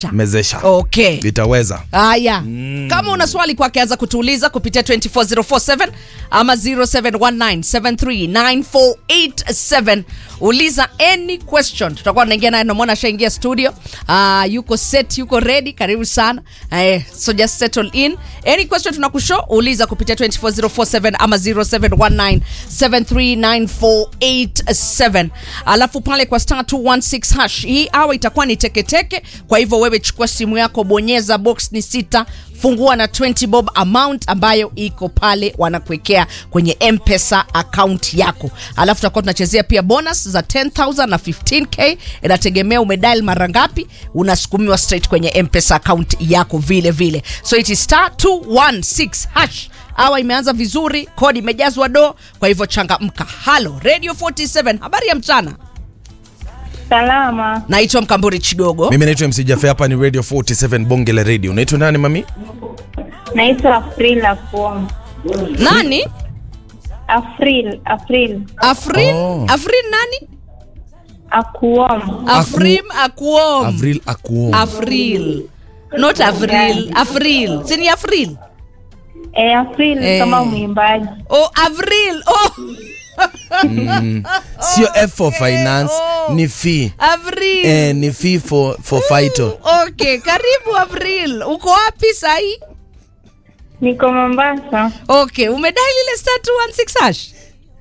mezesha okay itaweza haya kama una swali kwake anza kutuuliza kupitia 24047 ama 0719739487 uliza any question tutakuwa tunaingia naye namwona ashaingia studio uh, yuko set yuko ready karibu sana uh, so just settle in any question tunakushow uliza kupitia 24047 ama 0719739487 alafu pale kwa star 216 hash hii awa itakuwa ni teketeke kwa hivyo wewe chukua simu yako bonyeza box ni sita fungua na 20 bob amount ambayo iko pale wanakuwekea kwenye mpesa account yako alafu tutakuwa tunachezea pia bonus za 10000 na 15k inategemea umedial mara ngapi unasukumiwa straight kwenye mpesa account yako vile vile so it is star 216 hash awa imeanza vizuri kodi imejazwa do kwa hivyo changamka halo radio 47 habari ya mchana Salama, naitwa mkamburi chigogo mimi naitwa mc jafe hapa ni radio 47 bonge la radio unaitwa nani mami naitwa April Afuom. nani April, April afrin Oh. afrin nani Akuom. afrim akuom avril akuom Afril. Not Avril. Afril. Sini Afril. E, April Eh. kama mwimbaji. Oh, Avril. Oh, sio f for finance oh. ni fee Avril. eh, ni fee for, for fighter Okay, karibu Avril. Uko wapi sahi? Niko Mombasa, Okay, umedai lile star 216 hash.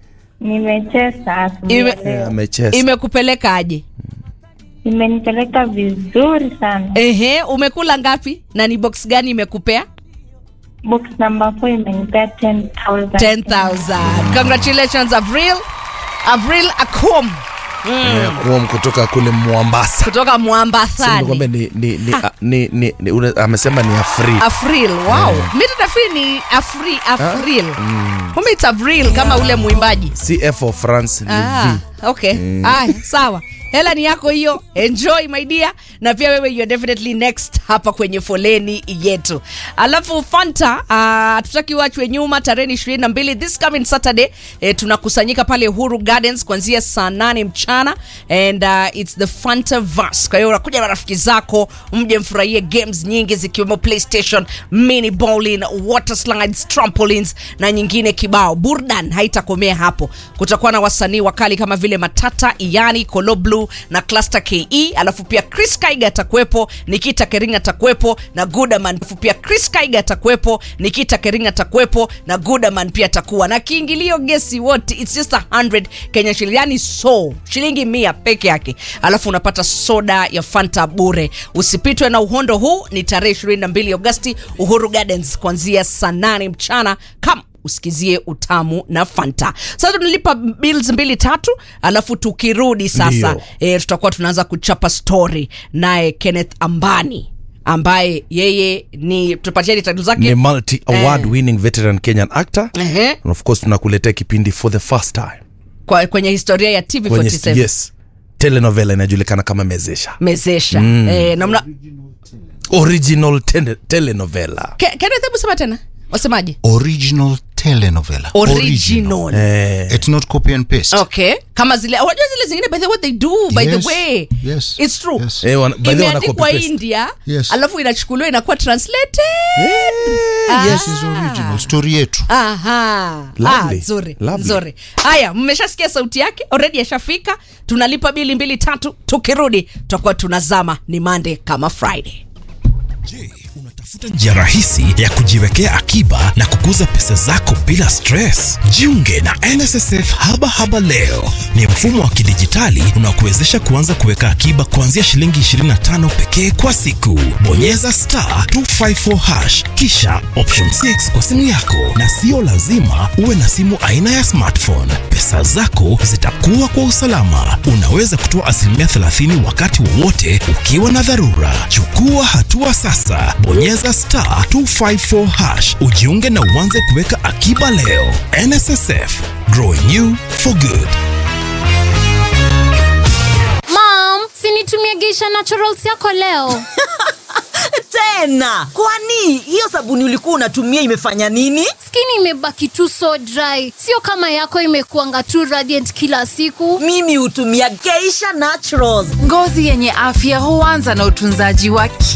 nimecheza asubuhi Ime- ya leo. amecheza Imekupeleka aje? Imenipeleka vizuri sana. Ehe, umekula ngapi? Na ni box gani imekupea? Box number 4 imenipea 10,000. 10,000. Congratulations Avril. Avril Akom Eh, kuom kutoka kule mwambasa kutoka Mwambathani. kwamba ni, ni, ni, a- ni, ni, ni una- amesema ni afri Afril, wow. Mi tutafikiri ni Afri, Afril. Kumbe it's Avril kama ule mwimbaji. si f for france ni Ah, v okay. Aya, sawa. Hela ni yako hiyo. Enjoy my dear. Na pia wewe you're definitely next hapa kwenye foleni yetu. Alafu Fanta, uh, tutaki wachwe nyuma tarehe 22 this coming Saturday eh, tunakusanyika pale Uhuru Gardens kuanzia saa 8 mchana and uh, it's the Fanta Verse. Kwa hiyo unakuja na rafiki zako mje mfurahie games nyingi zikiwemo PlayStation, mini bowling, water slides, trampolines na nyingine kibao. Burdan haitakomea hapo. Kutakuwa na wasanii wakali kama vile Matata, Iyani, Kolo Blue na Cluster KE, alafu pia Chris Kaiga atakuwepo, Nikita Kering atakuwepo na Gudaman. Alafu pia Chris Kaiga atakuwepo, Nikita Kering atakuwepo na Gudaman pia atakuwa na kiingilio gesi wote, it's just 100 Kenya shilingi, yani so shilingi mia peke yake, alafu unapata soda ya Fanta bure. Usipitwe na uhondo huu, ni tarehe 22 Agosti, Uhuru Gardens kuanzia saa 8 mchana kama usikizie utamu na fanta sasa tunalipa bills mbili tatu alafu tukirudi sasa Ndio. e, tutakuwa tunaanza kuchapa story naye kenneth ambani ambaye yeye ni tupatieni title ni zake multi award winning veteran kenyan actor Ehe, and of course tunakuletea kipindi for the first time kwa, kwenye historia ya tv kwenye 47 yes telenovela inajulikana kama mezesha mezesha mm. e, namna original tele, telenovela Ke- kenneth hebu sema tena wasemaje original telenovela original eh, it's not copy and paste okay kama zile unajua zile zingine by the what they do by Yes, the way yes, it's true yes. eh, wana- by the way wana imeandikwa copy paste. india Yes. alafu inachukuliwa inakuwa translated yes is original story yetu Aha. Lovely. Ah, nzuri Lovely. nzuri haya mmeshasikia sauti yake already ashafika tunalipa bili mbili tatu tukirudi tutakuwa tunazama ni mande kama friday Je, unatafuta njia rahisi ya kujiwekea akiba na kukuza pesa zako bila stress? Jiunge na NSSF Haba Haba leo. Ni mfumo wa kidijitali unaokuwezesha kuanza kuweka akiba kuanzia shilingi 25 pekee kwa siku. Bonyeza star 254 hash kisha option 6 kwa simu yako, na sio lazima uwe na simu aina ya smartphone. Pesa zako zitakuwa kwa usalama. Unaweza kutoa asilimia 30 wakati wowote ukiwa na dharura. Chukua hatua sasa, bonyeza star 254 hash ujiunge na uanze kuweka akiba leo. NSSF, growing you for good. Mom, sinitumie Geisha Naturals yako leo. tena kwani hiyo sabuni ulikuwa unatumia imefanya nini Skin imebaki tu so dry, sio kama yako imekuanga tu radiant kila siku. mimi hutumia geisha naturals Ngozi yenye afya huanza na utunzaji wa